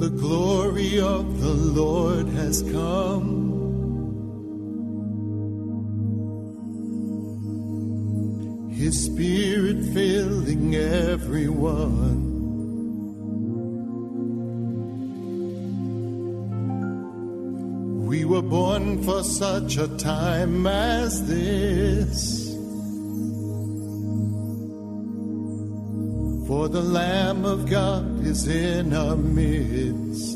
the glory of the Lord has come. His spirit filling everyone. We were born for such a time as this. For the Lamb of God is in our midst.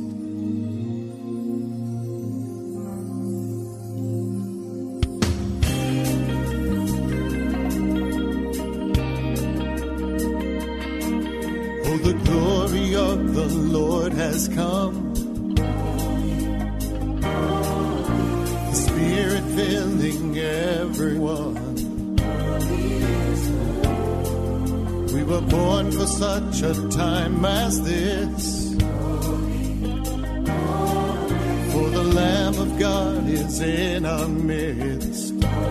Oh, the glory of the Lord has come. The Spirit filling everyone. We were born for such a time as this. For the Lamb of God is in our midst.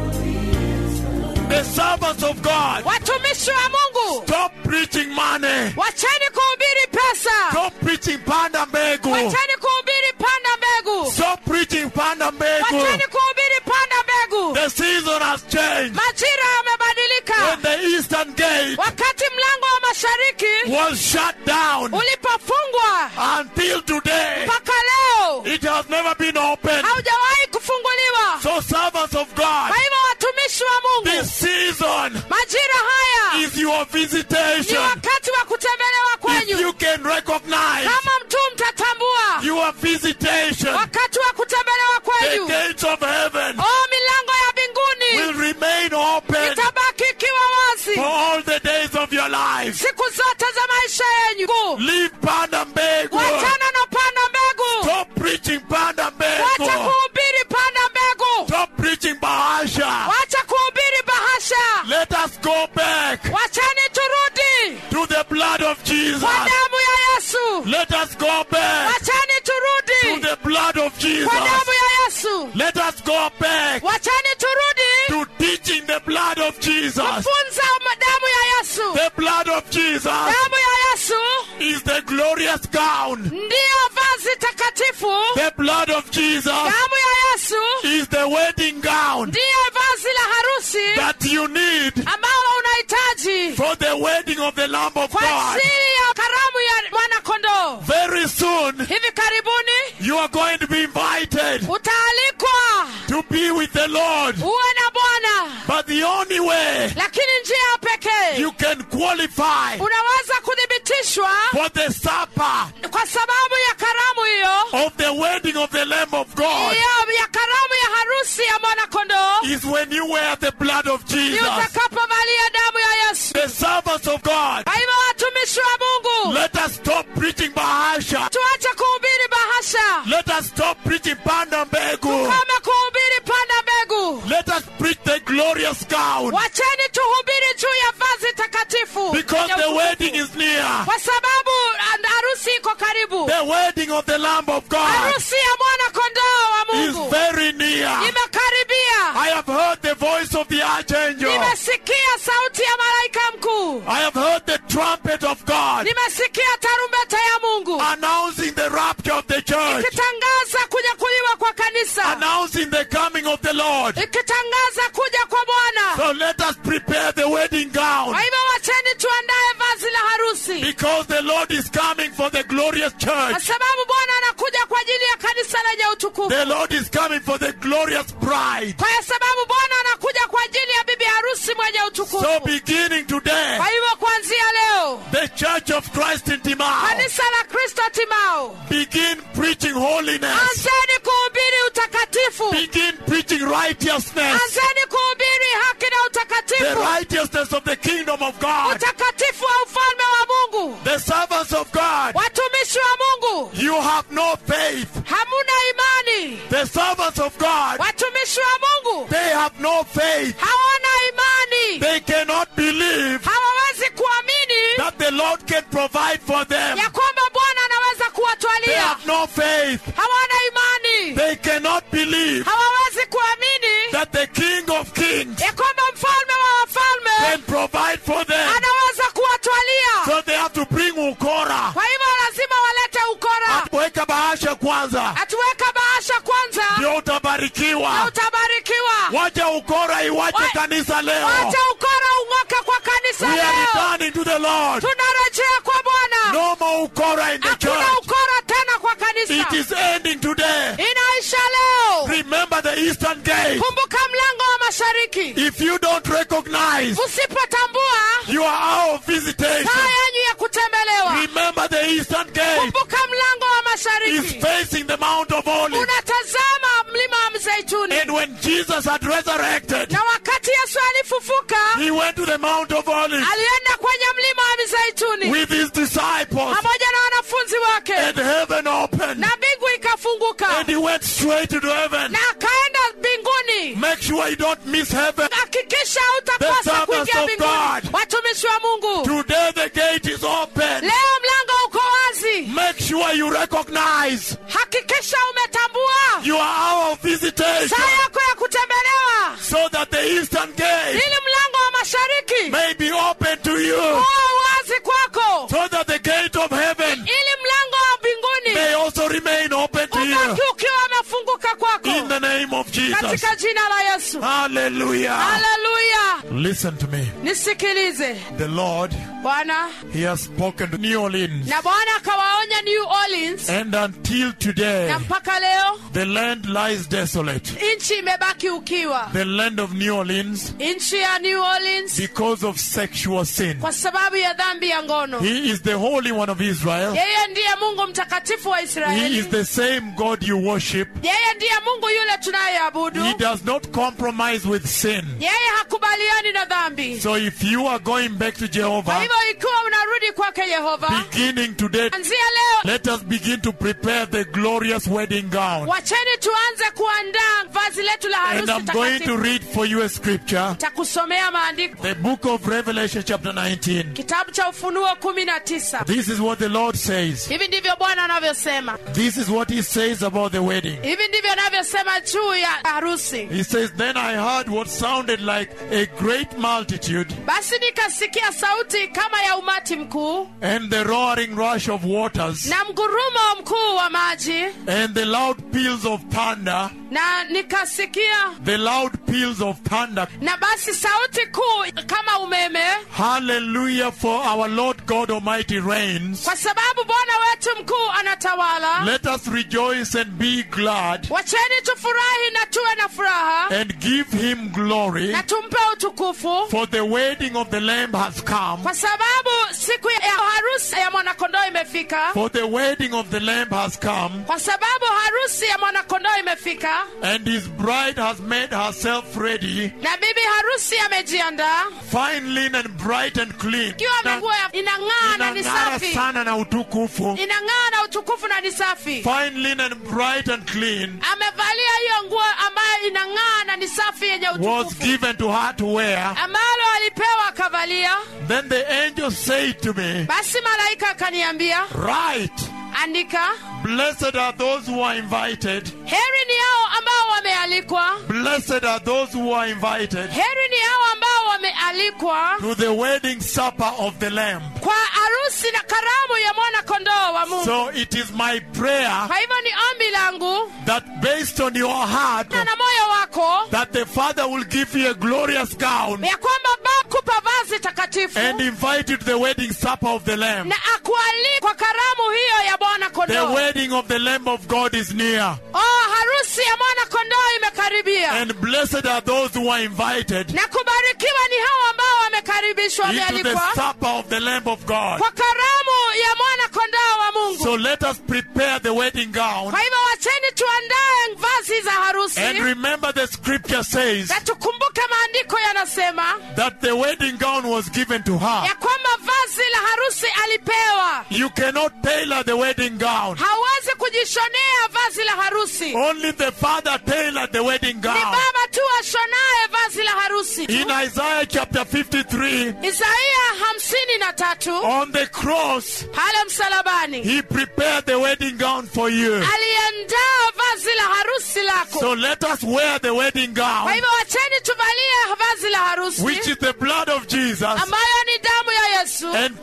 The servants of God, watumishi wa mungu stop preaching money. wacheni kuhubiri pesa Stop preaching panda mbegu. wacheni kuhubiri panda mbegu Stop preaching panda mbegu. wacheni kuhubiri panda mbegu The season has changed. majira When yamebadilika the eastern gate wakati mlango wa mashariki was shut down ulipofungwa until today, mpaka leo it has never been opened. haujawahi kufunguliwa So servants of God, kwa hivyo watumishi wa mungu this season majira haya is your ni visitation. wakati wa kutembelewa If you kwenyu can recognize kama mtu mtatambua your visitation, wakati wa kutembelewa the kwenyu gates of heaven o milango ya mbinguni will remain open itabaki ikiwa wazi for all the days of your life. siku zote za maisha yenyu Leave panda mbegu. wachana na panda mbegu Stop preaching panda wacha mbegu. kuhubiri panda mbegu Stop preaching bahasha. wacha kuhubiri bahasha Let us go back wachani turudi to the blood of Jesus. kwa damu ya yesu Let us go back wachani to turudi the blood of Jesus. kwa damu ya yesu Let us go back wachani turudi to teaching the blood of Jesus. kufunza ma- damu ya yesu The blood of Jesus damu ya yesu is the glorious gown. ndiyo vazi takatifu The blood of Jesus damu ya yesu is the wedding gown ndiyo vazi la harusi that you need ambalo unahitaji for the wedding of the Lamb of kwa God. ajili ya karamu ya mwanakondoo Very soon, hivi karibuni you are going to be invited utaalikwa to be with the Lord. uwe na bwana But the only way lakini njia pekee you can qualify unaweza kuthibitishwa for the supper kwa sababu ya karamu hiyo of the wedding of the Lamb of God hiyo ya karamu ya harusi ya mwanakondoo is when you wear the blood of ni Jesus. utakapovalia damu ya yesu The servants of God, kwa hivyo watumishi wa mungu let us stop preaching bahasha. tuache kuhubiri bahasha Let us stop preaching panda mbegu. kama kuhubiri panda mbegu Let us preach the glorious gown wacheni tuhubiri juu ya vazi takatifu because ya the utukufu. wedding is near. kwa sababu and- harusi iko karibu The wedding of the Lamb of God harusi ya mwana kondoo wa is mungu very near. imekaribia I have heard the voice of the archangel. nimesikia sauti ya malaika mkuu I have heard the trumpet of God nimesikia tarumbeta ya mungu announcing the rapture of the church, ikitangaza kunyakuliwa kwa kanisa announcing the coming of the Lord. ikitangaza kuja kwa bwana So let us prepare the wedding gown kwa hivyo wacheni tuandaye vazi la harusi because the Lord is coming for the glorious kwa church. sababu bwana anakuja kwa ajili ya kanisa lenye utukufu The Lord is coming for the glorious bride. kwa sababu bwana anakuja kwa ajili ya bibi harusi mwenye utukufu So beginning today, kwa hivyo kuanzia leo the Church of Christ in Timau kanisa la kristo timao begin preaching holiness, anzeni kuhubiri utakatifu begin preaching righteousness, anzeni kuhubiri haki na the utakatifu righteousness of the kingdom of God. utakatifu wa ufalme wa mungu The servants of God, watumishi wa mungu you have no faith. hamuna imani The servants of God, watumishi wa mungu they have no faith. hawana imani They cannot believe hawawezi kuamini that the Lord can provide for them. ya kwamba bwana anaweza They kuwatwalia have no faith. hawana imani They cannot believe hawawezi kuamini that the King of Kings ya kwamba mfalme wa wafalme can provide for them. anaweza kuwatwalia So they have to bring ukora kwa hivyo lazima walete ukora and kwanza atuweka bahasha kwanza ndio na utabarikiwa utabarikiwa wacha ukora iwache Wa- kanisa leo wacha ukora ung'oke kwa kanisa we are leo returning to the lord tunarejea kwa bwana no more ukora in the hakuna church ukora tena kwa it kanisa is ending today inaisha leo remember the eastern gate kumbuka mlango wa mashariki if you don't recognize usipotambua you are our visitation saa yenyu ya kutembelewa remember the eastern gate kumbuka mlango wa is mashariki facing the mount of olives unatazama mlima wa mzeituni and when jesus had resurrected na wakati yesu alifufuka he went to the mount of olives alienda kwenye mlima wa mizeituni with his disciples pamoja na wanafunzi wake and heaven opened na mbingu ikafunguka and he went straight to heaven na akaenda mbinguni make sure you don't miss heaven hakikisha The utakosa servants kuingia of mbinguni God. watumishi wa mungu today the gate is open leo mlango uko wazi make sure you recognize hakikisha umetambua you are our visitation saa yako ya kutembelewa so that the eastern gate ili mlango wa mashariki may be open to you uwe wazi kwako so that the gate of heaven ili mlango wa mbinguni may also remain open to ubaki you ukiwa umefunguka kwako in the name of Jesus. katika jina la yesu Hallelujah. haleluya Listen to me. nisikilize The Lord, bwana He has spoken to New Orleans. na bwana akawaonya new orleans And until today, na mpaka leo the land lies desolate. nchi imebaki ukiwa The land of New Orleans nchi ya new orleans because of sexual sin. kwa sababu ya dhambi ya ngono He is the Holy One of Israel. yeye ndiye mungu mtakatifu wa He is israeli the same God you worship. yeye ndiye mungu yule tunayeabudu He does not compromise with sin. yeye hakubaliani na dhambi So if you are going back to kwa Jehovah, hivyo ikiwa unarudi kwake yehova beginning today, anzia leo let us begin to prepare the glorious wedding gown. wacheni tuanze kuandaa vazi letu la And harusi I'm going to takatifu read for you a scripture. takusomea maandiko The book of Revelation, chapter 19. kitabu cha ufunuo kumi na tisa This is what the Lord says. hivi ndivyo bwana anavyosema This is what He says about the wedding. hivi ndivyo anavyosema juu ya harusi He says, Then I heard what sounded like a great multitude basi nikasikia sauti kama ya umati mkuu and the roaring rush of waters na mgurumo mkuu wa maji and the loud peals of thunder, na nikasikia the loud peals of thunder. na basi sauti kuu kama umeme Hallelujah, for our Lord God Almighty reigns. kwa sababu bwana wetu mkuu anatawala Let us rejoice and be glad wacheni tufurahi na tuwe na furaha and give Him glory, na tumpe utukufu for the wedding of the Lamb has come. kwa sababu siku ya harusi ya mwanakondoo imefika For the wedding of the Lamb has come, kwa sababu harusi ya mwanakondoo imefika and his bride has made herself ready, na bibi harusi amejiandaa fine linen, bright and clean. ikiwa nguo ya- inang'aa na ni Inang'ara safi sana na utukufu. inang'aa na utukufu na ni safi Fine linen, bright and clean, amevalia hiyo nguo ambayo inang'aa na ni safi yenye was utukufu given to her to wear. ambalo alipewa akavalia Then the angel said to me, basi malaika akaniambia Right, andika blessed are those who are invited. heri ni hao ambao wamealikwa Blessed are those who are invited heri ni hao ambao wamealikwa to the wedding supper of the Lamb. kwa harusi na karamu ya mwana kondoo wa mungu So it is my prayer kwa hivyo ni ombi langu that based on your heart, na na moyo wako that the Father will give you a glorious gown ya kwamba baba kupa vazi takatifu and invite you to the wedding supper of the Lamb. na akualika kwa karamu hiyo ya bwana The kondoo wedding of the Lamb of God is near. oh harusi ya mwana kondoo imekaribia And blessed are those who are invited na kubarikiwa ni hao ambao wamekaribishwa into the wamealikwa supper of the Lamb of God. kwa karamu ya mwana kondoo wa mungu So let us prepare the wedding gown. kwa hivyo wacheni tuandae vazi za harusi And remember the scripture says na tukumbuke maandiko yanasema that the wedding gown was given to her. ya kwamba vazi la harusi alipewa You cannot tailor the wedding gown. hawezi kujishonea vazi la harusi Only the Father tailored the wedding ni gown. baba tu ashonaye vazi la harusi In Isaiah chapter 53, isaia hamsini na tatu on the cross, pale msalabani He prepared the wedding gown for you. aliandaa vazi la harusi lako So let us wear the wedding kwa gown, hivyo wacheni tuvalie vazi la harusi which is the blood of Jesus, ambayo ni damu ya yesu and prepare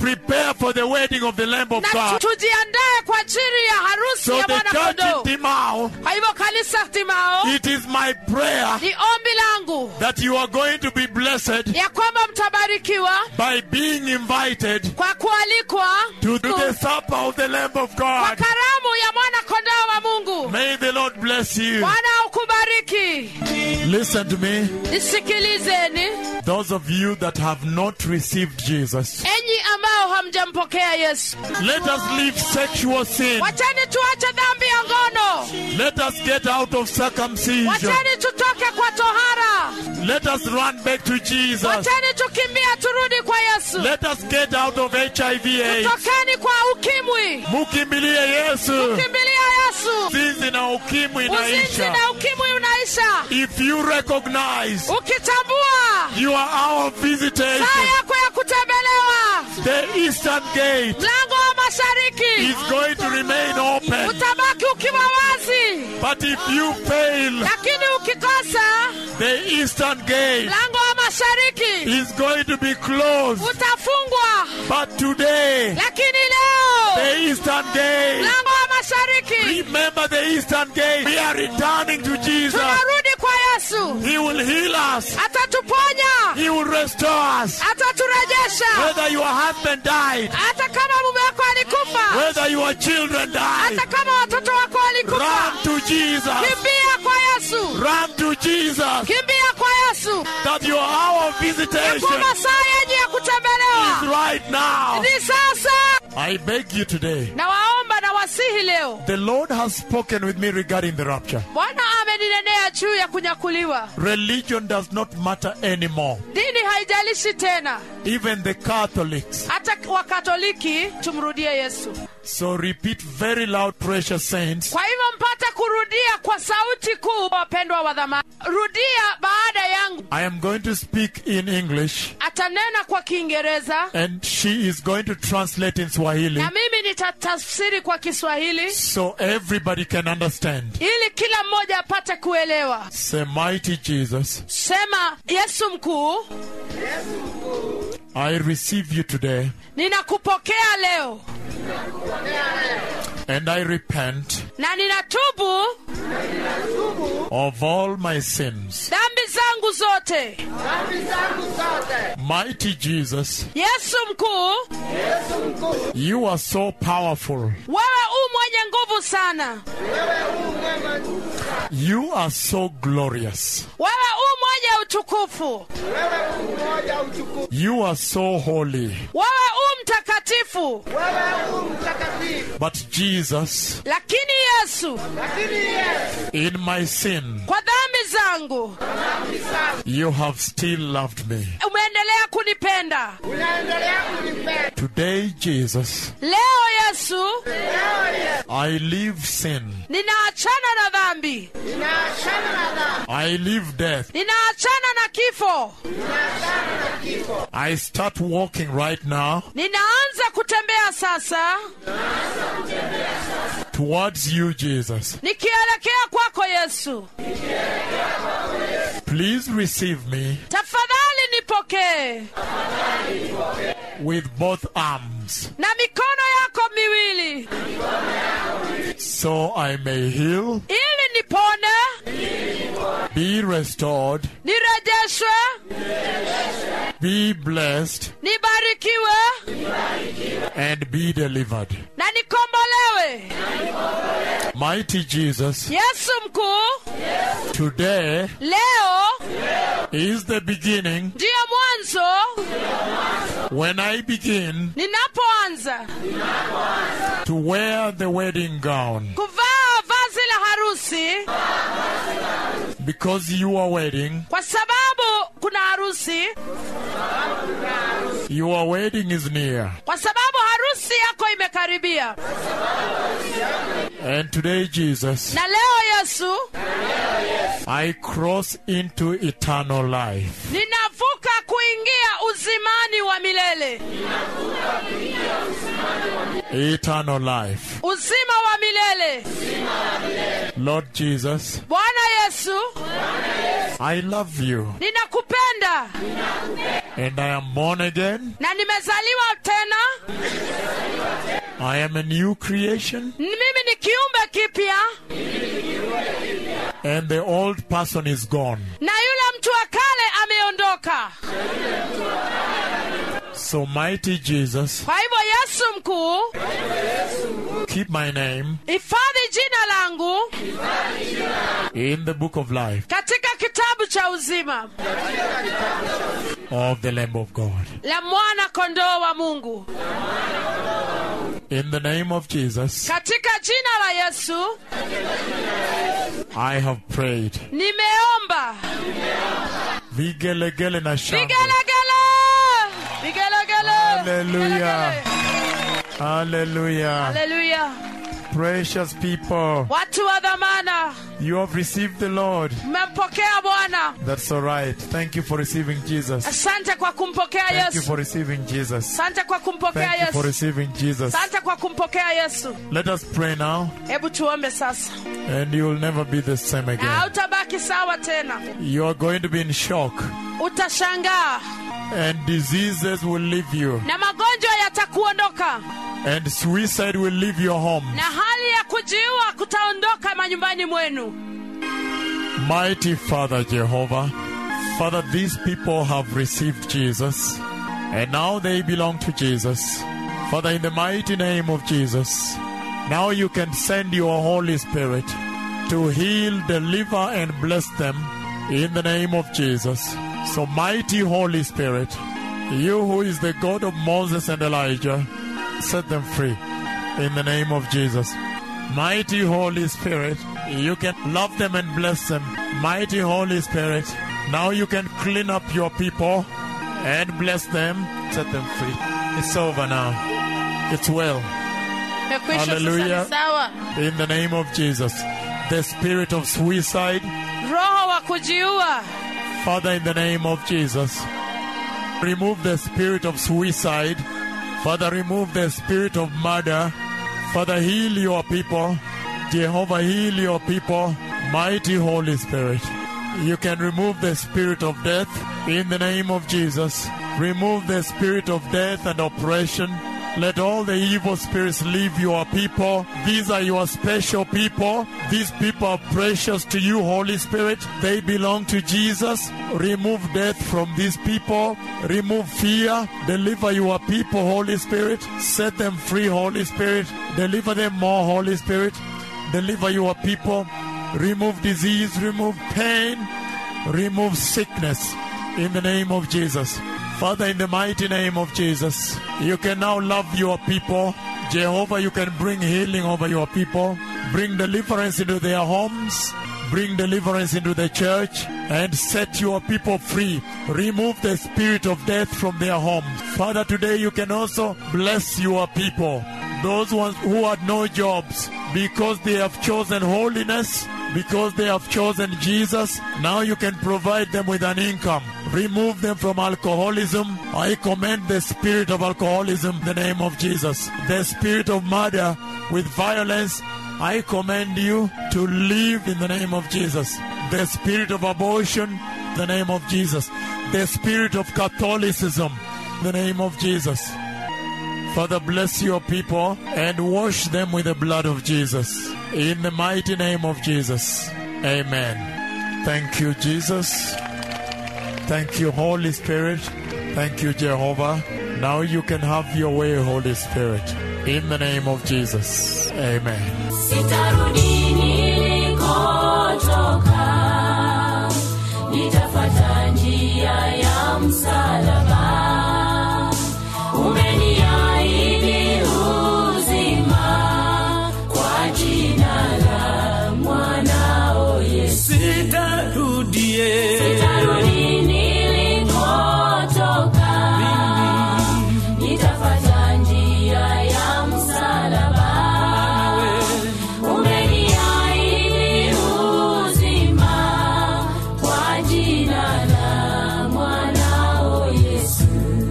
prepare for the wedding of the Lamb of na God. tu- tujiandae kwa ajili ya harusi So ya the mwana church in kondoo Timao, kwa hivyo kanisa timao it is my prayer ni ombi langu that you are going to be blessed ya kwamba mtabarikiwa by being invited kwa kualikwa to the supper of the Lamb of kwa God. karamu ya mwana kondoo wa mungu May the Lord bless you. bwana ukubariki Listen to me. nisikilizeni Those of you that have not received Jesus, enyi ambao hamjampokea yesu let us leave sexual sin. wacheni tuache dhambi ya ngono Let us get out of circumcision. wacheni tutoke kwa tohara Let us run back to Jesus. wacheni tukimbia turudi kwa yesu Let us get out of HIV AIDS. tokeni kwa ukimwi Mukimbilie Yesu. kimbilia yesu Zinzi na ukimwi uzinzi inaisha. na ukimwi unaisha If you recognize ukitambua you are our visitation, saa yako ya kutembelewa the eastern gate mlango wa mashariki is going to remain open. utabaki ukiwa wazi But if you fail, lakini ukikosa the eastern gate mlango wa mashariki is going to be closed. utafungwa But today, lakini leo the eastern gate, mlango wa mashariki remember the eastern gate. We are returning to Jesus. tunarudi kwa yesu He will heal us. atatuponya He will restore us. ataturejesha Whether your husband died, hata kama mume wako alikufa whether your children died, hata kama watoto wako walikufa run to Jesus. kimbia kwa yesu Run to Jesus. kimbia kwa yesu That your hour of kwa visitation masaa yenye ya is kutembelewa right now. ni sasa I beg you today. na waomba na wasihi leo The Lord has spoken with me regarding the rapture. bwana ameninenea juu ya kunyakuliwa Religion does not matter anymore. dini haijalishi tena Even the Catholics. hata wakatoliki tumrudie yesu So repeat very loud, precious saints. kwa hivyo mpate kurudia kwa sauti kuu wapendwa wa dhamani rudia baada yangu I am going to speak in English atanena kwa kiingereza and she is going to translate in Swahili na mimi nitatafsiri kwa kiswahili so everybody can understand. ili kila mmoja apate kuelewa Say, Mighty Jesus, sema yesu mkuu I receive you today ninakupokea leo and I repent na ninatubu of all my sins. dhambi zangu zote Mighty Jesus, yesu mkuu you are so powerful. wewe u mwenye nguvu sana You are so glorious. wewe u mwenye utukufu You are so holy. wewe u mtakatifu But Jesus, lakini yesu in my sin, kwa dhambi zangu you have still loved me. umeendelea kunipenda Today, Jesus, leo yesu I leave sin. ninaachana na dhambi I leave death. ninaachana na kifo I start walking right now ninaanza kutembea sasa towards you, Jesus. nikielekea kwako yesu Please receive me tafadhali nipokee with both arms na mikono yako miwili so I may heal, ili nipone be restored, nirejeshwe be blessed, nibarikiwe and be delivered. na nikombolewe Mighty Jesus, yesu mkuu today leo is the beginning ndiyo mwanzo when I begin ninapoanza to wear the wedding gown kuvaa vazi la harusi because your wedding, kwa sababu kuna harusi your wedding is near. kwa sababu harusi yako imekaribia And today, Jesus, na leo yesu I cross into eternal life. ninavuka kuingia uzimani wa milele Eternal life. uzima wa milele Lord Jesus, bwana yesu I love you. ninakupenda ninampenda and I am born again. na nimezaliwa tena I am a new creation mimi ni kiumbe kipya and the old person is gone. na yule mtu wa kale ameondoka So, mighty Jesus, kwa hivyo yesu mkuu keep my name hifadhi jina langu in the book of life katika kitabu cha uzima of the Lamb of God. la mwana kondoo wa mungu In the name of Jesus, katika jina la yesu I have prayed. nimeomba Vigelegele na shangwe. vigelegele vigelegele Hallelujah. Vigelegele. Hallelujah. haleluya Precious people, watu wa dhamana you have received the Lord. mmempokea bwana That's all right. Thank you for receiving Jesus. asante kwa kumpokea Thank you yesu for receiving Jesus. asante kwa kumpokea Thank you for yesu receiving Jesus. asante kwa kumpokea yesu Let us pray now, hebu tuombe sasa and you will never be the same na again. hautabaki sawa tena You are going to be in shock, utashangaa and diseases will leave you, na magonjwa yatakuondoka and suicide will leave your home. na hali ya kujiua kutaondoka manyumbani mwenu Mighty Father Jehovah, Father, these people have received Jesus, and now they belong to Jesus. Father, in the mighty name of Jesus, now you can send your Holy Spirit to heal, deliver, and bless them in the name of Jesus. So, mighty Holy Spirit, you who is the God of Moses and Elijah, set them free in the name of Jesus. Mighty Holy Spirit, you can love them and bless them. Mighty Holy Spirit, now you can clean up your people and bless them, set them free. It's over now. It's well. Imekwisha sasa Hallelujah. ni sawa In the name of Jesus. The spirit of suicide, roho wa kujiua Father, in the name of Jesus, remove the spirit of suicide. Father, remove the spirit of murder. Father, heal your people. Jehovah, heal your people. Mighty Holy Spirit, you can remove the spirit of death in the name of Jesus. Remove the spirit of death and oppression. Let all the evil spirits leave your people. These are your special people. These people are precious to you, Holy Spirit. They belong to Jesus. Remove death from these people. Remove fear. Deliver your people, Holy Spirit. Set them free, Holy Spirit. Deliver them more, Holy Spirit. Deliver your people. Remove disease. Remove pain. Remove sickness in the name of Jesus. Father, in the mighty name of Jesus, you can now love your people. Jehovah, you can bring healing over your people, bring deliverance into their homes, bring deliverance into the church, and set your people free. Remove the spirit of death from their homes. Father, today you can also bless your people, those ones who had no jobs, because they have chosen holiness because they have chosen Jesus, now you can provide them with an income. Remove them from alcoholism. I command the spirit of alcoholism in the name of Jesus. The spirit of murder with violence, I command you to leave in the name of Jesus. The spirit of abortion, in the name of Jesus. The spirit of Catholicism, in the name of Jesus. Father, bless your people and wash them with the blood of Jesus. In the mighty name of Jesus. Amen. Thank you, Jesus. Thank you, Holy Spirit. Thank you, Jehovah. Now you can have your way, Holy Spirit. In the name of Jesus. Amen. sitarudi nilikotoka nitafuata njia ya msalaba umeniahidi uzima kwa jina la mwanao yesu sitarudie sitarudi nilikotoka nitafuata njia ya msalaba umeniahidi uzima kwa jina la mwanao yesu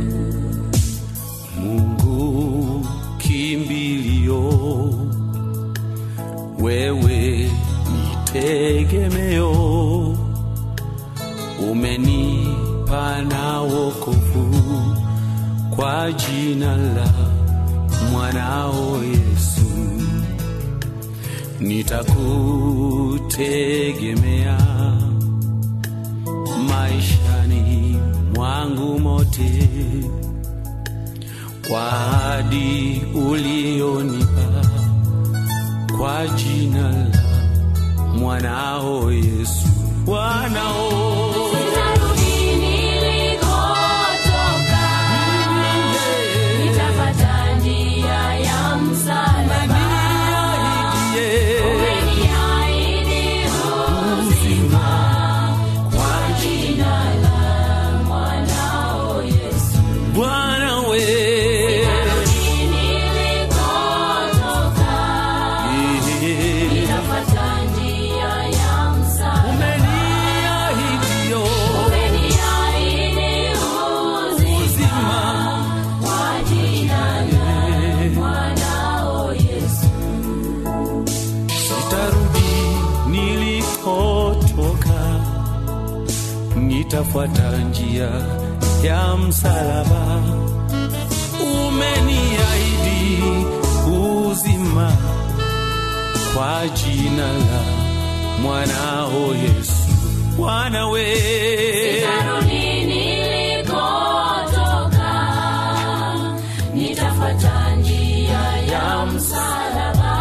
mungu kimbilio wewe ni tegemeo umenipa pana wokovu kwa jina la mwanao Yesu. Nitakutegemea maishani mwangu mote, kwa ahadi ulionipa kwa jina la mwanao Yesu. Mwanao Nitarudi nilikotoka, nitafuata njia ya msalaba. Umeniahidi uzima kwa jina la mwanao Yesu. Bwana we Nitarudi nilikotoka, nitafuata njia ya msalaba. umeniahidio Umeniahidi uzima kwa jina la mwanao Yesu. sitarudi nilikotoka, nitafuata njia ya msalaba. Umeniahidi uzima kwa jina la mwanao Yesu. Bwana we Nitarudi nilikotoka, nitafuata njia ya msalaba.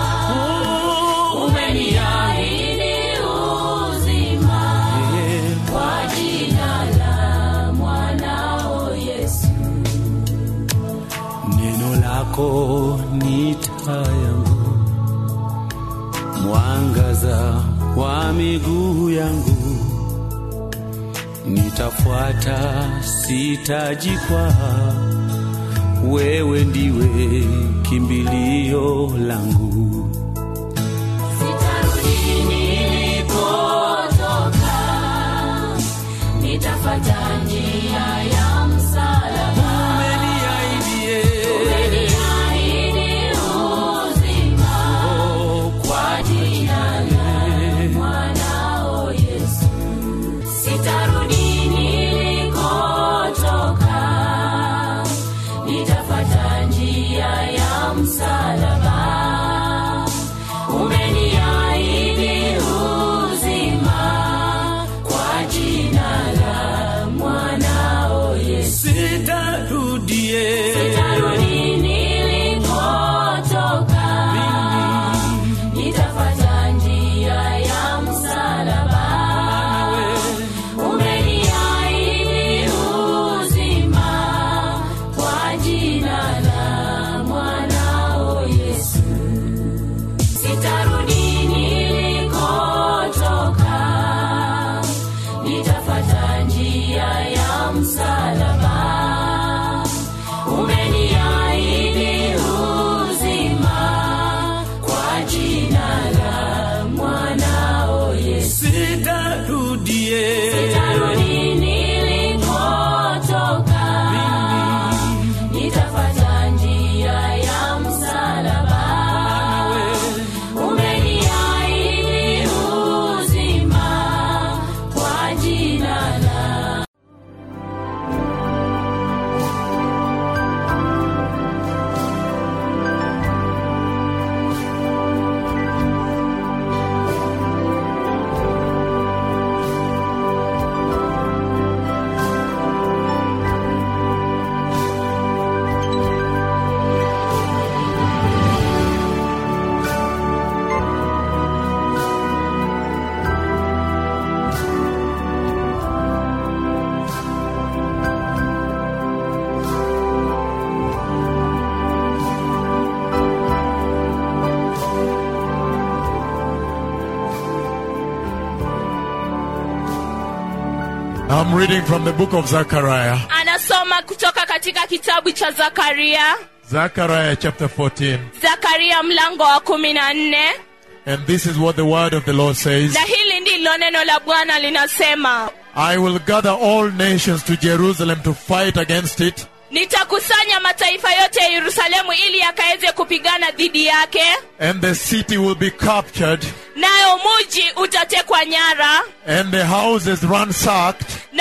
Umeniahidi uzima kwa jina la mwanao Yesu. Neno lako ni taa yangu, mwangaza wa miguu yangu. Nitafuata, sitajikwaa, wewe ndiwe kimbilio langu. Sitarudi nilikotoka, nitafuata njia ya msalaba. Umeniahidie Umeniahidi uzima kwa jina la mwanao Yesu. Sitarudi nilikotoka, nitafuata njia ya msalaba. Umeniahidi uzima kwa jina la mwanao Yesu. sitarudie Sitarudi nilikotoka, nitafuata njia ya msalaba. Umeniahidi uzima kwa jina la mwanao Yesu. Sitarudi nilikotoka, nitafuata njia ya msalaba. Umeniahidi uzima kwa jina la mwanao Yesu. sitarudie Sitarudi nilikotoka, nitafuata njia ya msalaba. Umeniahidi uzima kwa jina la I'm reading from the book of Zechariah, anasoma kutoka katika kitabu cha zakaria Zechariah chapter 14. zakaria mlango wa kumi na nne And this is what the word of the Lord says na hili ndilo neno la bwana linasema I will gather all nations to Jerusalem to fight against it, nitakusanya mataifa yote ya yerusalemu ili yakaweze kupigana dhidi yake and the city will be captured, nayo muji utatekwa nyara and the houses ransacked, na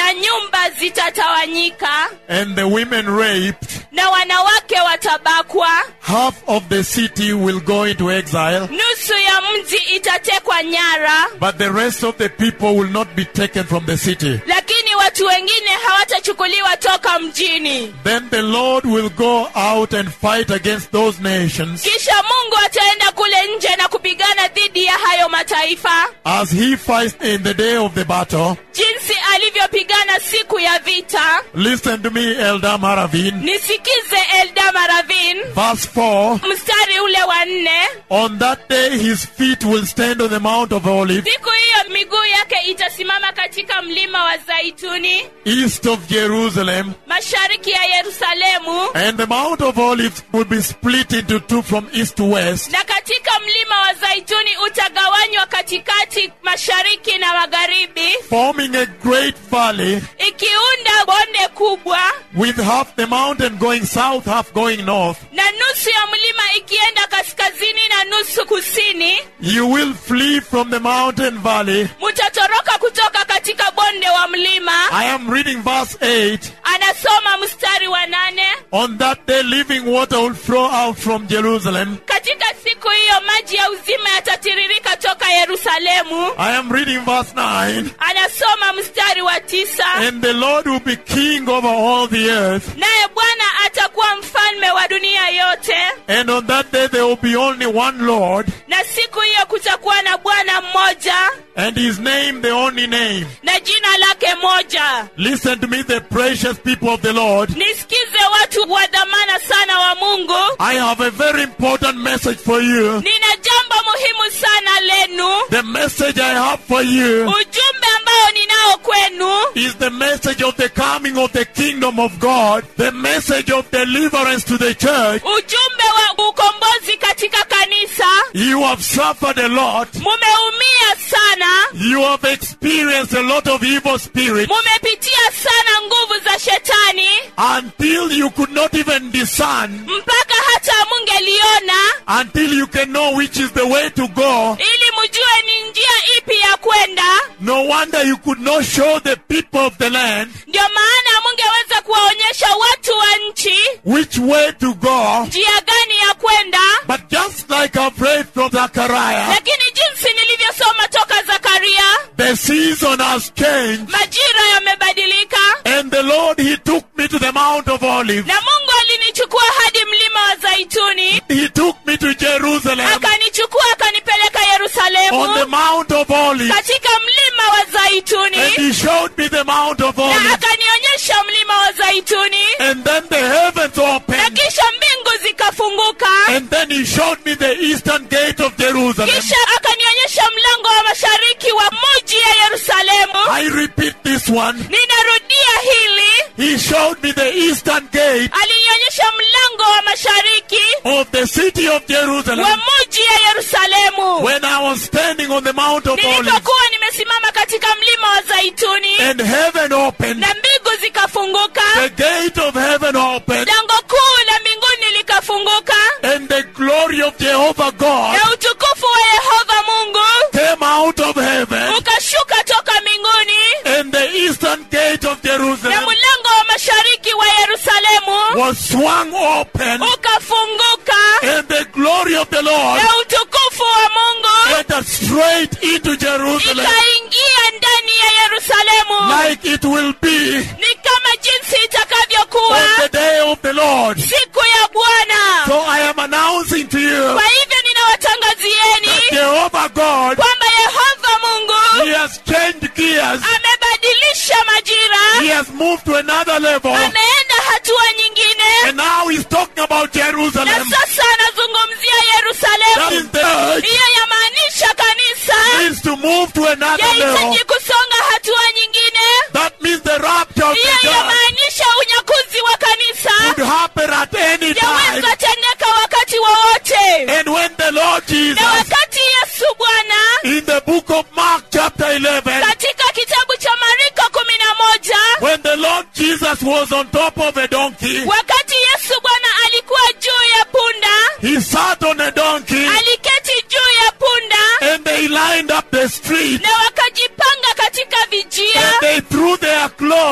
na nyumba zitatawanyika and the women raped, na wanawake watabakwa half of the city will go into exile, nusu ya mji itatekwa nyara but the rest of the people will not be taken from the city. lakini watu wengine hawatachukuliwa toka mjini Then the Lord will go out and fight against those nations kisha mungu ataenda kule nje na kupigana dhidi ya hayo mataifa as he fights in the day of the battle. jinsi alivyopigana siku ya vita Listen to me, Elder Maravin. nisikize eldama ravin Verse 4 mstari ule wa nne On that day his feet will stand on the Mount of Olives, siku hiyo miguu yake itasimama katika mlima wa zaituni east of Jerusalem, mashariki ya yerusalemu and the Mount of Olives will be split into two from east to west. na katika mlima wa zaituni utagawanywa katikati mashariki na magharibi forming a great valley ikiunda bonde kubwa with half the mountain going south, half going north. na nusu ya mlima ikienda kaskazini na nusu kusini You will flee from the mountain valley. mutatoroka kutoka katika bonde wa mlima I am reading verse 8. anasoma mstari wa nane On that day, living water will flow out from Jerusalem. katika siku hiyo maji ya uzima yatatiririka toka yerusalemu I am reading verse 9. anasoma mstari wa tisa And the Lord will be king over all the earth. naye bwana atakuwa mfalme wa dunia yote And on that day, there will be only one Lord, na siku hiyo kutakuwa na bwana mmoja and his name the only name. na jina lake moja Listen to me, the precious people of the Lord. nisikize watu wa dhamana sana wa mungu I have a very important message for you. nina jambo muhimu sana lenu The message I have for you ujumbe ambao ninao kwenu is the message of the coming of the kingdom of God, the message of deliverance to the church. ujumbe wa ukombozi katika kanisa You have suffered a lot. mumeumia sana You have experienced a lot of evil spirits mumepitia sana nguvu za shetani until you could not even discern, mpaka hata mungeliona until you can know which is the way to go. ili mjue ni njia ipi ya kwenda No wonder you could not show the people of the land ndio maana mungeweza kuwaonyesha watu wa nchi which way to go. njia gani ya kwenda But just like I've read from Zechariah, lakini jinsi nilivyosoma toka zakaria the season has changed. majira yamebadilika And the Lord, He took me to the Mount of Olives. na mungu alinichukua hadi mlima wa zaituni He took me to Jerusalem akanichukua akanipeleka on the yerusalemu Mount of Olives. katika mlima wa zaituni And He showed me the Mount of na Olives. akanionyesha mlima wa zaituni And then the heavens na opened. kisha mbingu zikafunguka And then He showed me the eastern gate of Jerusalem. kisha akanionyesha mlango wa mashariki wa muji ya yerusalemu I repeat this one. ninarudia hili He showed me the eastern gate alinionyesha mlango wa mashariki of the city of wa Jerusalem muji ya yerusalemu when I was standing on the Mount of Olives. nilipokuwa nimesimama katika mlima wa zaituni And heaven opened. na mbingu zikafunguka The gate of heaven opened. lango kuu la mbinguni likafunguka And the glory of Jehovah God na utukufu wa yehova mungu came out of heaven. ukashuka toka mbinguni And the eastern gate of na Jerusalem mlango wa mashariki wa yerusalemu was swung open. ukafunguka And the glory of the Lord na utukufu wa mungu entered straight into Jerusalem. ikaingia ndani ya yerusalemu Like it will be ni kama jinsi itakavyokuwa on the day of the Lord. siku ya bwana So I am announcing to you kwa hivyo ninawatangazieni that Jehovah God, kwamba yehova mungu He has changed gears. amebadilisha majira He has moved to another level. ameenda hatua nyingine And now He's talking about na Jerusalem. sasa anazungumzia That is yerusalemu the church hiyo yamaanisha kanisa needs to move to another level. yahitaji kusonga hatua nyingine That means the rapture of hiyo the church yamaanisha unyakuzi wa kanisa could happen at any time. yaweza tendeka wakati wowote And when the Lord na Jesus, wakati yesu bwana in the book of Mark chapter 11, katika kitabu cha mariko kumi na moja when the Lord Jesus was on top of a donkey, wakati yesu bwana alikuwa juu ya punda he sat on a donkey aliketi juu ya punda and they lined up the street na wakajipanga katika vijia and they threw their clothes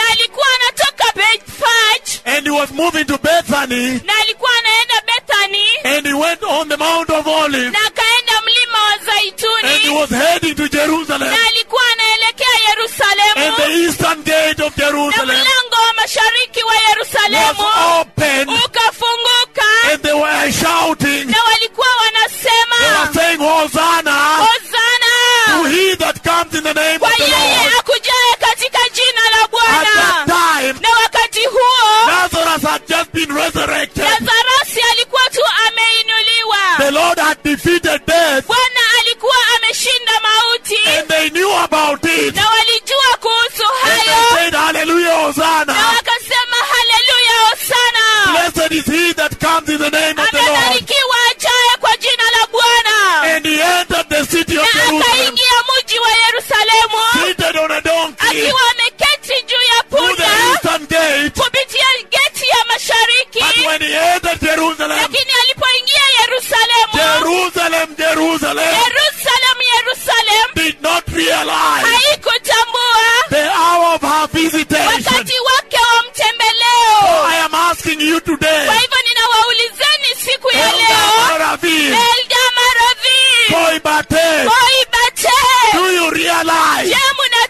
na alikuwa anatoka bethfage and he was moving to Bethany na alikuwa anaenda bethany and he went on the Mount of Olives na akaenda mlima wa and he zaituni was heading to Jerusalem na alikuwa anaelekea and yerusalemu the eastern gate of na Jerusalem mlango wa mashariki wa was yerusalemu open ukafunguka and they were shouting. na walikuwa They wanasema were saying, Hosanna to hozana he that comes in the name kwa of the yeye Lord. akujaye katika jina la At that bwana time, na wakati huo Lazarus had just been resurrected. lazarasi alikuwa tu ameinuliwa The Lord had defeated death bwana alikuwa ameshinda mauti and they knew about it. na walijua kuhusu And they hayo said, Hallelujah, na Hosanna. wakasema haleluya hosana Blessed is he that comes in the name of the Lord. amebarikiwa ajaye kwa jina la bwana And he entered the city of na Jerusalem, akaingia mji wa yerusalemu seated on a donkey, akiwa ameketi juu ya through the punda eastern gate. kupitia geti ya mashariki But when he entered Jerusalem, lakini alipoingia yerusalemu Jerusalem, Jerusalem, yerusalem yerusalem did not realize haikutambua the hour of her visitation. wakati wake wa mtembeleo I am asking you today, kwa hivyo ninawaulizeni siku ya leo Eldaraville, elda maravi Koibate, koibate do you realize je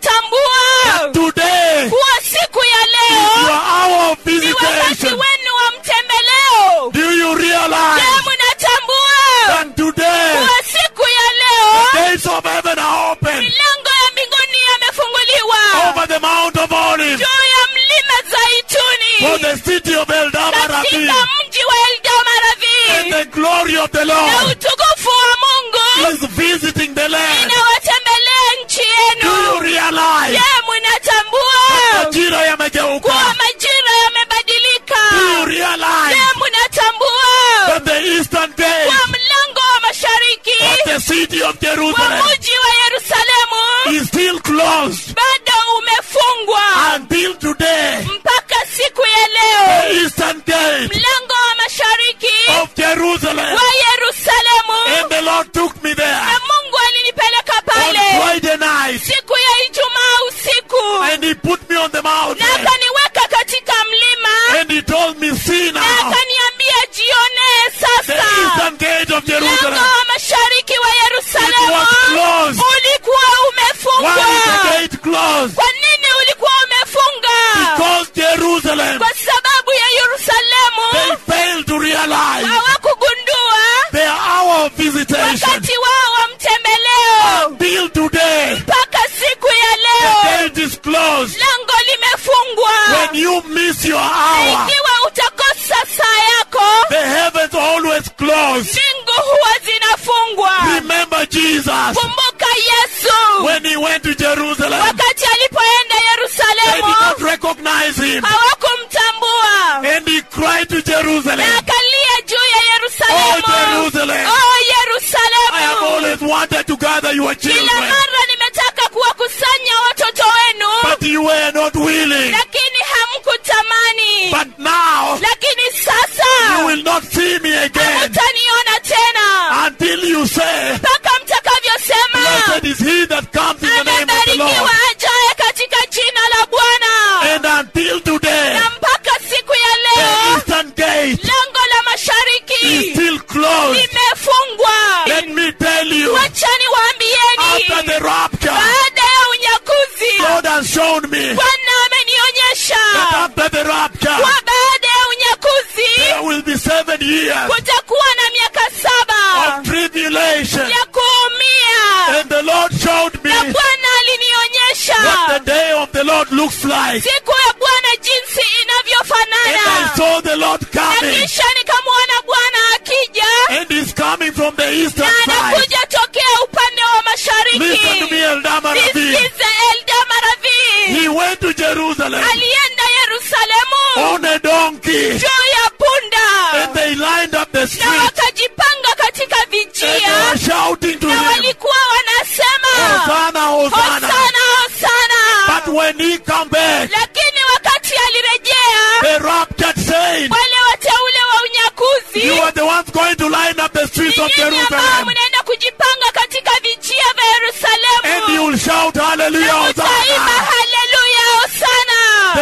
munatambua today kuwa siku ya is your leo hour of ni wakati visitation? wenu wa mtembeleo Do you je realize munatambua that today kuwa siku ya leo gates of heaven are open milango ya mbinguni yamefunguliwa over the Mount of Olives juu ya mlima for zaituni the city of Eldaraville katika mji wa and eldamaravi the glory of the na Lord utukufu wa mungu is visiting the land. inawatembelea nchi Do you yenu realize je munatambua majira kuwa yamegeuka? majira yamebadilika Do you je realize munatambua that the eastern gate kuwa mlango wa mashariki of the city of wa Jerusalem mji wa yerusalemu is still closed bado umefungwa until today? mpaka siku ya The leo eastern gate mlango wa mashariki of Jerusalem. wa yerusalemu And the Lord took me there na mungu alinipeleka on pale Friday night siku ya ijumaa usiku and He put me on the na mountain akaniweka katika mlima and He told me, See na now, akaniambia jionee the sasa eastern gate of mlango Jerusalem. wa mashariki wa It yerusalemu was closed. ulikuwa Why umefungwa is the gate closed? kwa nini ulikuwa umefunga Because Jerusalem, kwa sababu ya they yerusalemu failed to realize hawakugundua their hour of visitation. wakati wao wa mtembeleo Till today, mpaka siku ya the leo gate is closed. lango limefungwa When you miss your hour, ikiwa utakosa saa yako the heavens always closed. mbingu huwa zinafungwa Remember Jesus kumbuka yesu when he went to Jerusalem. wakati alipoenda They did yerusalemu not recognize him. hawakumtambua And he cried to Jerusalem, na akalia juu ya Oh yerusalemu Jerusalem, Oh, I have yerusalemu always wanted to gather your kila children, mara nimetaka kuwakusanya watoto wenu but you were not willing. lakini hamkutamani But now lakini you sasa will not see me again hamutaniona tena until you say, mpaka mtakavyosema Blessed is he that comes in the name of the amebarikiwa Lord. ajaye katika jina la bwana And until today, na mpaka siku ya the leo eastern gate lango la is mashariki still closed. limefungwa Let me tell you, wachani after waambieni the rapture, baada ya unyakuzi God has shown me bwana amenionyesha that after the rapture, kwa baada ya unyakuzi there will be seven years kutakuwa na miaka saba of tribulation. ya kuumia And the Lord showed me na bwana alinionyesha what the day of the Lord looks like. siku ya bwana jinsi And I inavyofanana saw the Lord na coming. kisha nikamwona bwana akija And he's coming from the eastern na side. anakuja tokea upande wa Listen to mashariki me, Eldama Ravi. nisikize elda maravi He went to Jerusalem alienda yerusalemu on a donkey. juu ya punda And they lined up the na street. wakajipanga katika And they vijia were shouting to na him, walikuwa wanasema Hosanna, Hosanna. hosana hosana But when he come back, lakini wakati alirejea the raptured saints, wale wateule wa unyakuzi you are the ones going to line up the streets of nyinyi ambao Jerusalem. mnaenda kujipanga katika vijia vya And you yerusalemu will shout, Hallelujah, utaimba Hosanna. haleluya hosana The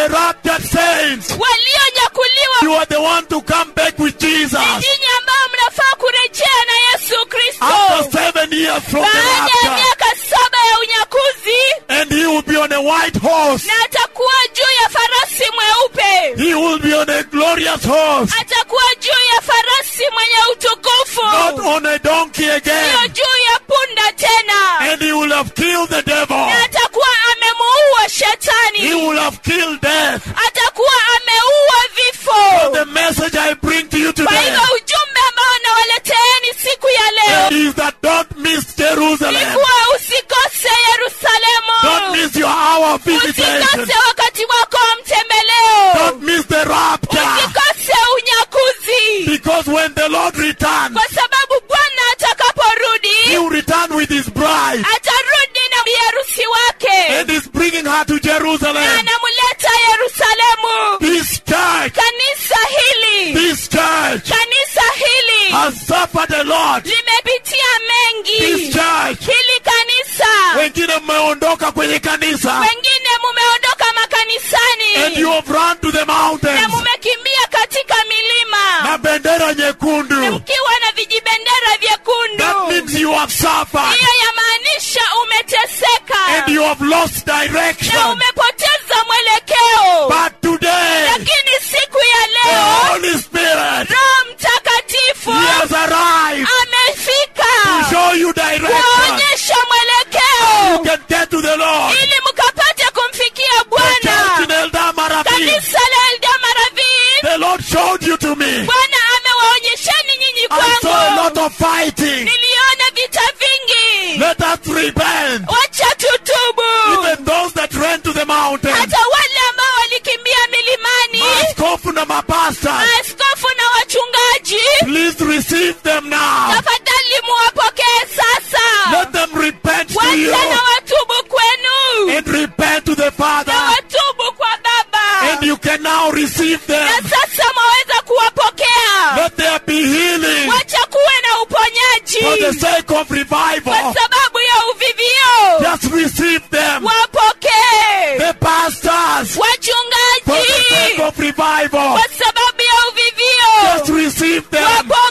raptured saints, walionyakuliwa you are the one to come back with Jesus. ni nyinyi ambao mnafaa kurejea na yesu kristo After seven years from the baada ya rapture, miaka saba ya unyakuzi and he will be on a white horse. na atakuwa juu ya farasi mweupe He will be on a glorious horse, atakuwa juu ya farasi mwenye utukufu not on a donkey siyo again. juu ya punda tena And he will have killed the devil. na atakuwa amemuua He shetani will have killed death. atakuwa ameua vifo The message I bring to you kwa today hivyo ujumbe ambao nawaleteeni siku ya leo is that don't miss Jerusalem. ilikuwa usikose yerusalemu Don't miss your hour of visitation. usikose wakati wako wa mtembeleo Don't miss the rapture. usikose unyakuzi Because when the Lord returns, kwa sababu bwana He atakaporudi will return with His bride atarudi na biharusi wake and is bringing her to na Jerusalem. anamuleta yerusalemu This church, kanisa hili this church kanisa hili has suffered a lot. limepitia mengi This church, hili kanisa wengine mmeondoka kwenye kanisa wengine mumeondoka makanisani and you have run to the na mountains mumekimbia katika milima na bendera nyekundu. mkiwa na vijibendera That vyekundu means you have suffered hiyo yamaanisha umeteseka and you have lost na direction. umepoteza mwelekeo But today, lakini siku ya the leo Holy Spirit, roho mtakatifu He has arrived to amefika show you direction. kuonyesha You mwelekeo can get to the Lord. ili mkapate kumfikia The church bwana in Eldama Ravine. kanisa la eldamaravin The Lord showed you to me. bwana amewaonyesheni nyinyi I saw a lot kwangu of fighting. niliona vita vingi Let us repent. wacha tutubu Even those that ran to the mountain. hata wale ambao walikimbia milimani Maaskofu na mapastors. maaskofu na wachungaji Please receive them now. tafadhali muwapokee sasa Let them repent to you. wacha na watubu kwenu And repent to the na Father. watubu kwa baba And you can now receive na them. sasa mwaweza kuwapokea Let there be healing wacha kuwe na for the uponyaji sake of kwa revival. sababu ya uvivio Just receive them. wapokee The pastors for the sake wachungaji of revival. kwa sababu ya Just uvivio receive them.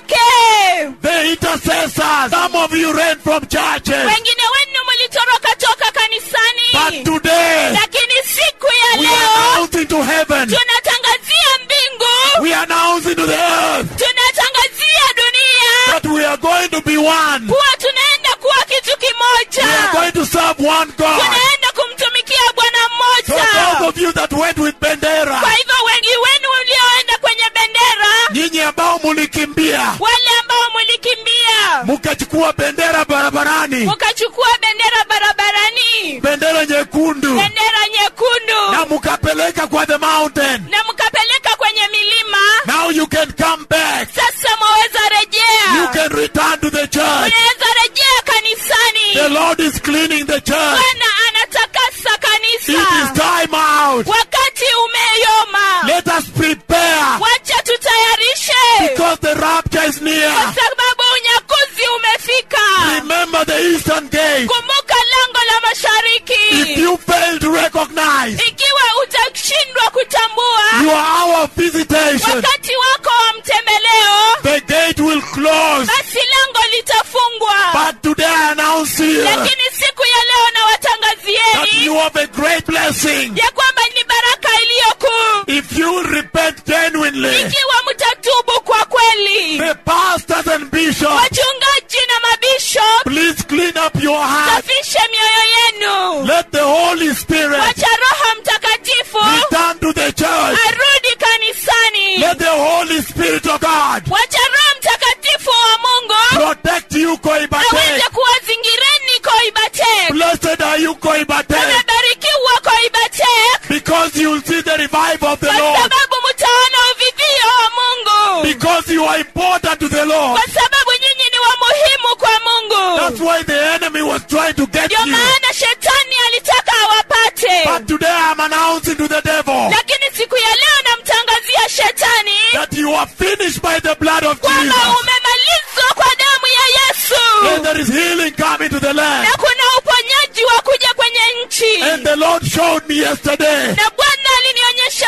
wapokee The intercessors. Some of you ran from churches. wengine wenu mlitoroka toka But kanisani today, lakini siku ya we are leo announcing to heaven. tunatangazia mbingu We are announcing to the earth tunatangazia dunia that we are going to be one. kuwa tunaenda kuwa kitu We kimoja are going to serve one God. tunaenda kumtumikia bwana So those mmoja of you that went with Bendera, kwa hivyo wengi wenu mlioenda kwenye bendera nyinyi ambao mulikimbia wale ambao mlikimbia mukachukua bendera barabarani, mukachukua bendera barabarani bendera nyekundu, bendera nyekundu na mukapeleka kwa the mountain. na mkapeleka kwenye milima Now you can come back. sasa mwaweza You rejea can return to the church. unaweza rejea kanisani The Lord is cleaning the church. bwana anatakasa It is kanisa time out. wakati umeyoma Let us prepare wacha tutayarishe because the rapture is kwa near. sababu unyakuzi umefika Remember the eastern gate. kumbuka lango la If mashariki you fail to recognize ikiwa utashindwa kutambua your hour of visitation, wakati wako wa mtembeleo the gate will close. basi lango litafungwa But today I announce here lakini siku ya leo na that watangazieni you have a great blessing. ya kwamba ni baraka iliyokuu If you will repent genuinely, ikiwa mtatubu kwa kweli the pastors and bishops, wachungaji na mabishop please clean up your heart. safishe mioyo yenu Let the Holy Spirit wacha roho mtakatifu return to the church. arudi kanisani Let the Holy Spirit of God wacha roho mtakatifu wa mungu protect you, Koibate. aweze kuwazingireni koibatek Blessed are you, Koibate, umebarikiwa koibatek because you will see the revival of the kwa Lord. sababu mtaona uvivio wa mungu Because you are important to the Lord. kwa sababu nyinyi ni wa muhimu kwa That's mungu why the enemy was trying to get ndio you. maana shetani alitaka awapate But today I'm announcing to the devil lakini siku ya leo namtangazia shetani that you are finished by the blood of kwamba Jesus. umemalizwa kwa damu ya And yesu there is healing coming to the land. na kuna uponyaji wa kuja kwenye nchi And the Lord showed me yesterday na bwana alinionyesha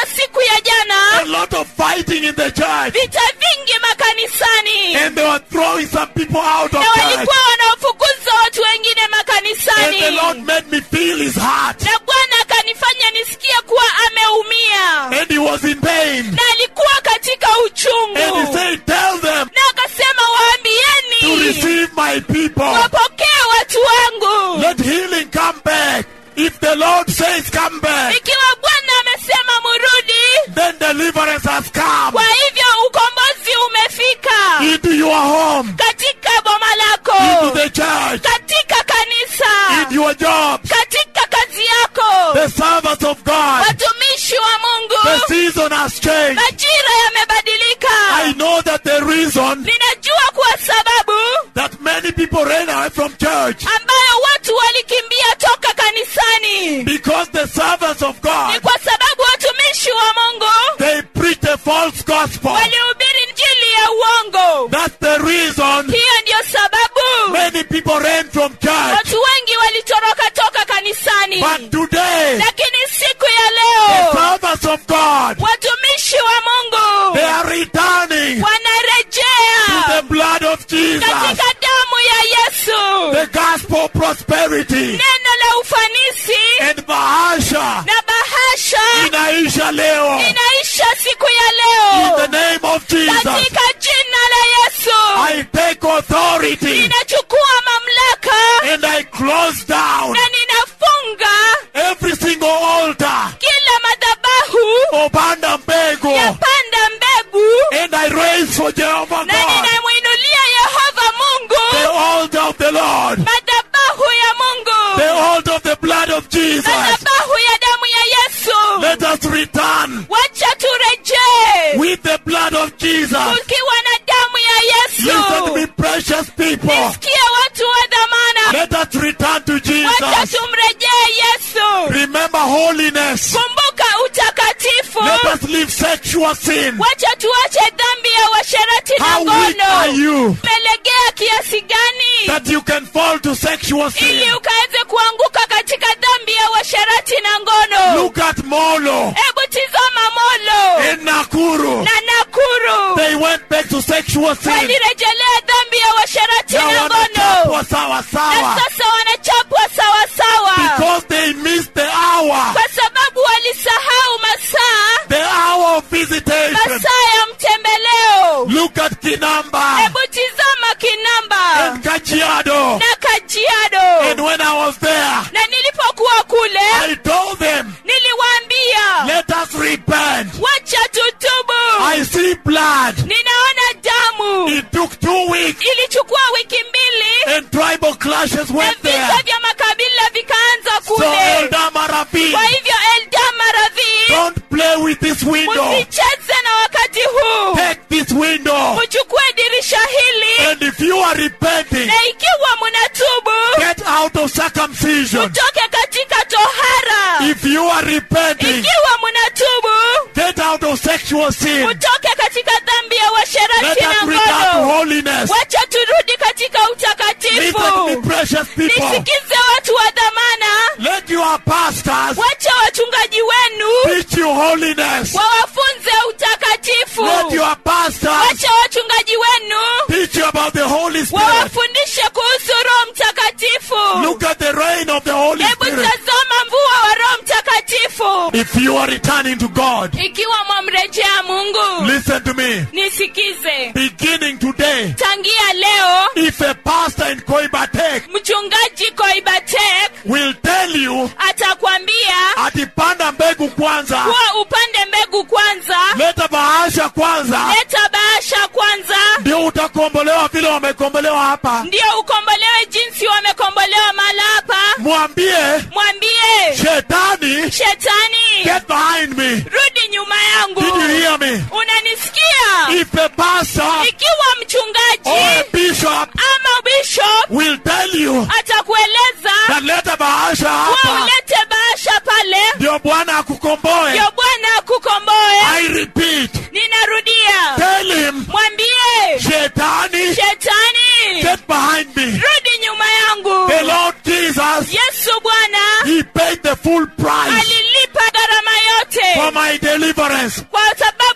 the church. vita vingi makanisani And they were throwing some people out of na church. walikuwa wanaofukuza watu wengine And makanisani the Lord made me feel his heart. na bwana akanifanya nisikie kuwa ameumia And he was in pain. na alikuwa katika And he uchungu said, Tell them na akasema to waambieni receive my people. wapokee watu wangu Let healing come back. If the Lord says come back, ikiwa bwana amesema murudi then deliverance has come kwa hivyo ukombozi umefika into your home, katika boma into lako the church, katika kanisa in your job. katika kazi yako The servants of God. watumishi wa The mungu season has changed. majira yamebadilika I know that the reason ninajua kwa sababu that many people ran away from church ambayo watu walikimbia toka kanisani because the servants of ni God kwa sababu watumishi wa mungu they preach a false gospel. walihubiri njili ya uongo That's the reason hiyo ndiyo sababu many people ran from church. watu wengi walitoroka toka kanisani But today, lakini siku ya the leo servants of God watumishi wa mungu they are returning to wanarejea the blood of Jesus, katika damu ya yesu the gospel prosperity, neno la ufanisi and Bahasha na bahasha inaisha leo. inaisha siku ya In the leo name of Jesus, katika jina la yesu I take authority ninachukua mamlaka and I close down na ninafunga every single altar kila madhabahu upanda mbegu ya panda mbegu and I raise for Jehovah na God ninamwinulia yehova the mungu altar of the Lord, madhabahu ya the mungu altar of the blood of Jesus. madhabahu ya damu ya yesu Let us return wacha turejee with the blood of Jesus. ukiwa na damu ya Listen to me, yesu precious people. nisikie watu wa dhamana Let us return to wacha Jesus. tumrejee yesu Remember holiness. kumbuka utakatifu Let us leave sexual sin. wacha tuache dhambi ya washerati na How weak are ngono you umelegea kiasi gani that you can fall to sexual sin? ili ukaweze kuanguka katika dhambi ya washerati na ngono Look at Molo hebu tizama molo and Nakuru. na nakuru They went back to sexual sin. walirejelea dhambi ya washerati Now na ngono wanachapwa sawa na sawa sasa wanachapwa sawasawa because they missed the hour, kwa sababu walisahau masaa the hour of visitation. masaa ya mtembeleo Look at Kinamba hebu tizama kinamba and Kajiado. na kajiado And when I was there, na nilipokuwa kule I told them, niliwaambia let us repent. wacha tutubu I see blood. ninaona damu It took two weeks ilichukua wiki mbili and tribal clashes na went there. vita vya makabila vikaanza So kule Elder Maravi, kwa hivyo eldamaradhi don't play with this window. musicheze na wakati huu Take this window. muchukue dirisha hili And if you are repenting, na ikiwa munatubu get out of circumcision. mutoke katika tohara If you are repenting, ikiwa munatubu get out of sexual sin. mutoke katika dhambi ya Let washerati us na return to ngono holiness. wacha turudi katika Listen to me, utakatifu precious people. nisikize watu wa dhamana Let your pastors wacha wachungaji wenu teach you holiness. wawafunze utakatifu Let your pastors wacha wachungaji wenu teach you about the Holy Spirit. wawafundishe kuhusu roho mtakatifu Look at the reign of the Holy hebu Spirit. tazama mvua wa roho mtakatifu If you are returning to God, ikiwa mwamrejea mungu listen to me. nisikize Beginning today, tangia leo if a pastor in Koibatek mchungaji koibatek will tell you atakwambia atipanda mbegu kwanza, kuwa upande mbegu kwanza leta bahasha kwanza, leta bahasha kwanza ndio utakombolewa vile wamekombolewa hapa. ndio ukombolewe jinsi wamekombolewa mahala hapa Mwambie mwambie shetani, shetani get behind me. rudi nyuma yangu Did you hear me? unanisikia If a pastor ikiwa or a mchungaji bishop ama bishop will tell you atakueleza that leta bahasha kuwa hapa ulete bahasha pale ndio Bwana akukomboe. ndio bwana akukomboe I repeat, ninarudia tell him mwambie shetani, shetani get behind me. rudi nyuma yangu The Lord Jesus, yesu bwana He paid the full price alilipa gharama yote for my deliverance. kwa sababu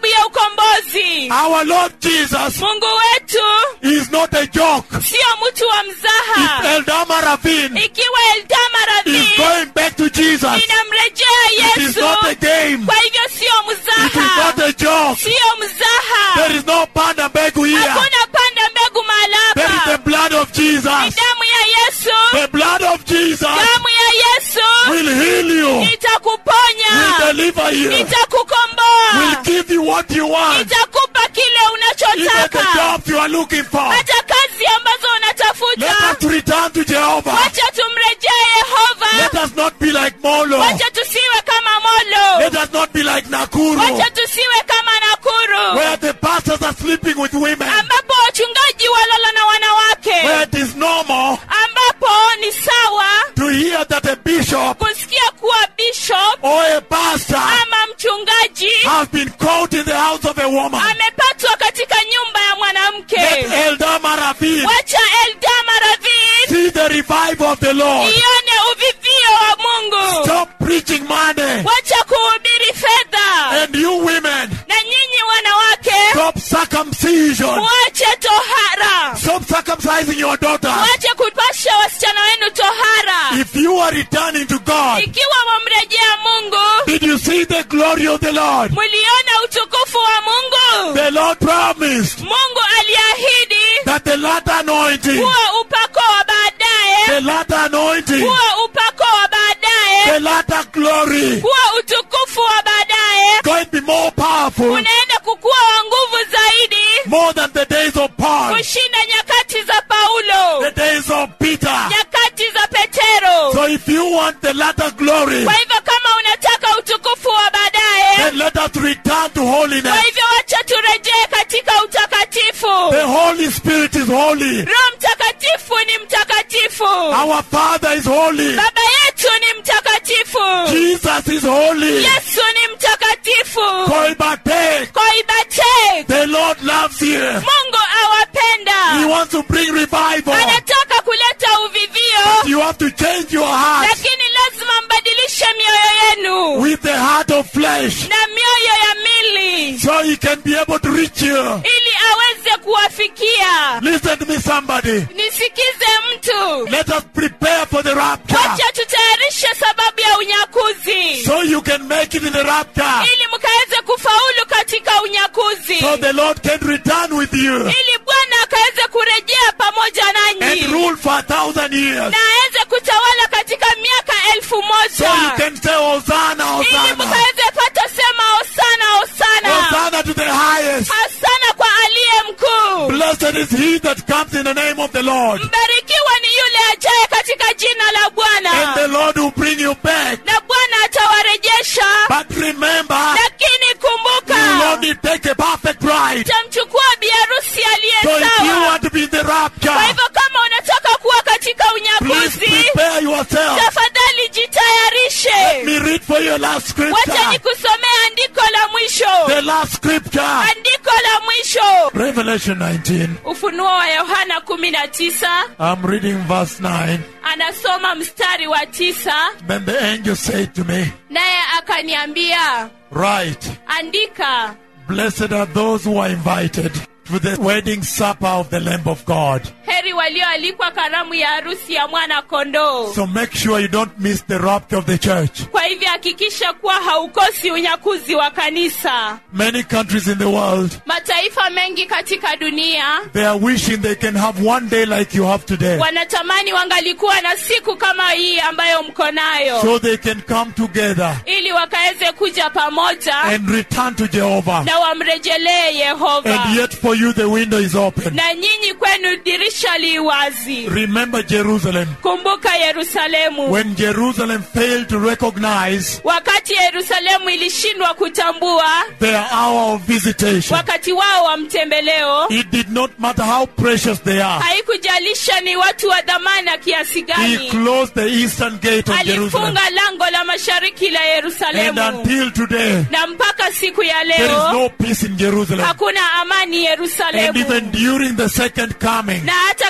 sababu ya ukombozi Our Lord Jesus mungu wetu is not a joke. sio mtu wa If mzaha Eldama Ravine ikiwa eldama is radhi going back to Jesus, inamrejea it is yesu not a game. kwa hivyo sio It is mzaha not a joke. sio mzaha There is no panda mbegu here. hakuna panda mbegu mahali There is the hapa blood of ni Jesus. damu ya yesu The blood of Jesus damu ya yesu will heal you, will itakuponya deliver you, will itakukomboa give you what you want, itakupa kile even the unachotaka jobs you are looking for. hata kazi ambazo Let unatafuta us return to Jehovah. wacha tumrejee yehova Let us not be like Molo. wacha tusiwe kama molo Let us not be like Nakuru, wacha tusiwe kama nakuru where the pastors are sleeping with women, ambapo wachungaji walala na wanawake where it is normal ambapo ni sawa to hear that a bishop kusikia kuwa bishop or a pastor ama mchungaji has been caught in the house of a woman. amepatwa katika nyumba ya mwanamke Let Eldama Ravine wacha eldama radhi see the revival of the Lord. ione uvivio wa mungu Stop preaching money. wacha kuhubiri fedha And you women, na nyinyi wanawake stop circumcision. mwache tohara Stop circumcising your daughters. mwache kupasha wasichana wenu tohara If you are returning to God, ikiwa mwamrejea mungu did you see the glory of the Lord? mliona utukufu wa mungu The Lord promised mungu aliahidi that the latter anointing, kuwa upako wa baadaye the latter anointing, kuwa upako wa baadaye the latter glory, kuwa utukufu wa baadaye going to be more powerful, unaenda kukuwa wa nguvu zaidi more than the days of Paul, kushinda nyakati za paulo the days of Peter. nyakati za petero So if you want the latter glory, kwa hivyo kama unataka utukufu wa baadaye then let us return to kwa holiness. hivyo wacha turejee katika utakatifu The Holy Spirit is holy. roho mtakatifu ni mtakatifu Our Father is holy. baba yetu ni mtakatifu Jesus is holy. yesu ni mtakatifu Koibate. koibate The Lord loves you. mungu He awapenda wants to bring revival. anataka kuleta uvivio You have to change your heart lakini lazima mbadilishe mioyo yenu with the heart of flesh na mioyo ya mili so He can be able to reach you. ili aweze kuwafikia Listen to me, somebody. nisikize mtu Let us prepare for the rapture wacha tutayarishe sababu ya unyakuzi so you can make it in the rapture. ili mkaweze kufaulu katika unyakuzi So the Lord can return with you ili bwana akaweze kurejea pamoja and nanyi rule for a thousand years. na aweze kutawala katika miaka elfu So you moja can say, Hosanna, ili Hosanna. mkaweze pata sema osana osana Hosanna to the highest. hasana kwa aliye mkuu Blessed is he that comes in the name of the Lord. mbarikiwa ni yule ajaye katika jina la And bwana the Lord will bring you back. na bwana atawarejesha But remember, lakini you will kumbuka only take a perfect bride. tamchukua biharusi aliye So if you sawa want to be in the kwa rapture, hivyo kama unataka kuwa katika please unyakuzi prepare yourself. tafadhali jitayarishe Let me read for you a last wacha scripture. nikusomea andiko la mwisho The last scripture. andiko la mwisho Revelation 19. ufunuo wa yohana kumi na tisa I'm reading verse 9. anasoma mstari wa tisa Then the angel said to me, naye akaniambia Write, andika blessed are those who are invited to the wedding supper of the Lamb of God. heri walioalikwa karamu ya harusi ya mwana kondoo So make sure you don't miss the rapture of the church. kwa hivyo hakikisha kuwa haukosi unyakuzi wa kanisa Many countries in the world, mataifa mengi katika dunia they are wishing they can have one day like you have today. wanatamani wangalikuwa na siku kama hii ambayo mko nayo So they can come together ili wakaweze kuja pamoja and return to Jehovah. na wamrejelee yehova And yet for you the window is open. na nyinyi kwenu dirisha li wazi Remember Jerusalem. kumbuka yerusalemu When Jerusalem failed to recognize wakati yerusalemu ilishindwa kutambua their hour of visitation, wakati wao wa mtembeleo it did not matter how precious they are. haikujalisha ni watu wa dhamana kiasi He gani closed the eastern gate of Jerusalem. alifunga lango la mashariki la And yerusalemu until today, na mpaka siku ya there is leo no peace in Jerusalem. hakuna amani And yerusalemu even during the second coming, na hata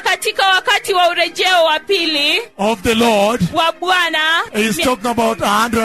katika wakati wa urejeo wa pili of the Lord, wa bwana he's mia- talking about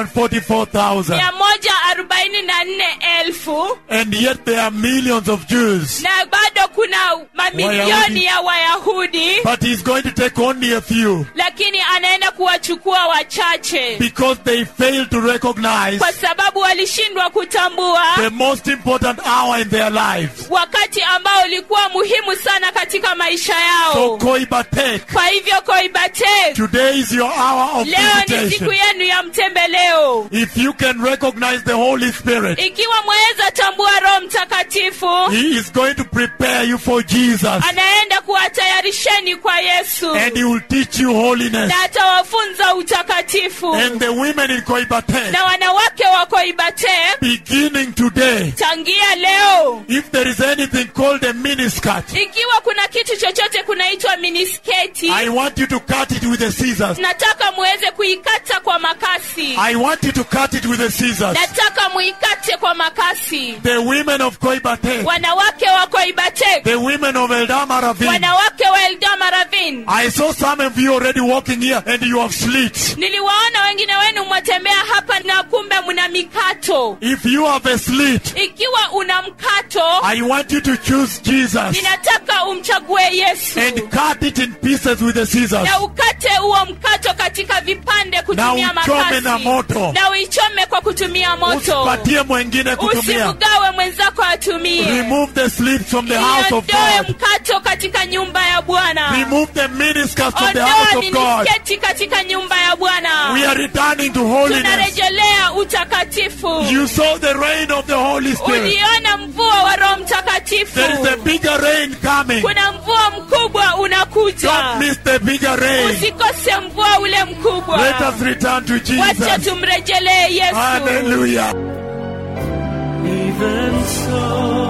144,000. mia moja arobaini na nne elfu And yet there are millions of Jews. na bado kuna mamilioni Wayahudi. ya wayahudi But he's going to take only a few lakini anaenda kuwachukua wachache because they fail to recognize kwa sababu walishindwa kutambua the most important hour in their lives. wakati ambao ulikuwa muhimu sana katika maisha So yao Koibatek, kwa hivyo koibate today is your hour of leo ni siku visitation. yenu ya mtembeleo If you can recognize the Holy Spirit, ikiwa mwaweza tambua roho mtakatifu He is going to prepare you for Jesus. anaenda kuwatayarisheni kwa yesu And He will teach you holiness. na atawafunza utakatifu And the women in Koibatek, na wanawake wa koibate beginning today, tangia leo if there is anything called a miniskirt, ikiwa kuna kitu chochote kunaitwa minisketi I want you to cut it with the scissors. nataka muweze kuikata kwa makasi I want you to cut it with the scissors. nataka muikate kwa makasi The women of Koibatek, wanawake wa koibatek the women of Eldama Ravine. wanawake wa eldama ravin I saw some of you already walking here and you have slits. niliwaona wengine wenu mwatembea hapa na kumbe mna mikato If you have a slit, ikiwa una mkato I want you to choose Jesus ninataka umchague yesu and cut it in pieces with the scissors. na ukate huo mkato katika vipande kutumia Na uchome makasi na moto. na uichome kwa kutumia moto Usipatie mwengine kutumia. usimgawe mwenzako atumie Remove the slits from the house of iondoe God. mkato katika nyumba ya bwana Remove the miniskirts from the ondoa house of God. minisketi katika nyumba ya bwana We are returning to holiness. tunarejelea utakatifu You saw the rain of the Holy Spirit. uliona mvua wa roho mtakatifu There is a bigger rain coming. kuna mvua mkubwa unakuja Don't miss the bigger rain. usikose mvua ule mkubwa Let us return to wacha Jesus. tumrejelee yesu Hallelujah. Even so,